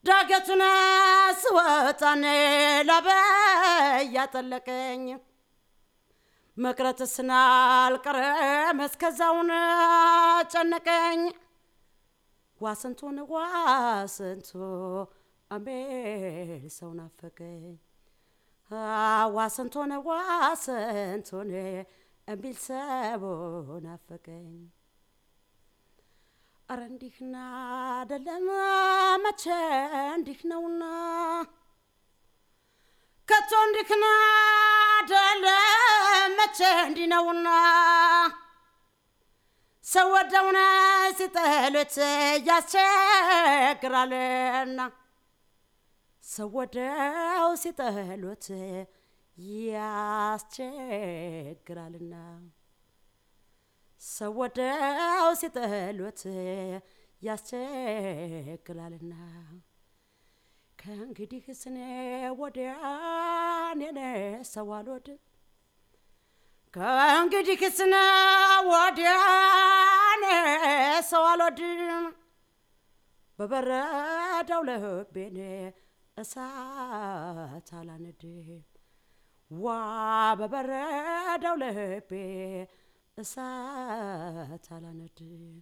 ዳገቱን ስወጣኔ ላበይ ያጠለቀኝ መቅረትስ አልቀረም እስከዛውን ጨነቀኝ ዋስንቱን ዋስንቱ አሜል ሰው ናፈቀኝ ዋስንቱን ዋስንቱን እምቢል ሰው ናፈቀኝ አረ እንዲህና አደለም መቼ እንዲህ ነውና ከቶ እንዲህና አደለም መቼ እንዲህ ነውና ሰው ወደውነ ሲጠሉት ያስቸግራልና ሰው ወደው ሲጠሉት ያስቸግራልና ሰው ወደው ሲጠሉት ያስቸግራልና ከእንግዲህ ስኔ ወዲያን የኔ ሰው አልወድም ከእንግዲህ ስነ ወዲያን ሰው አልወድም በበረዳው ልቤን እሳት አላነድም ዋ በበረዳው ልቤ እሳት አላነድም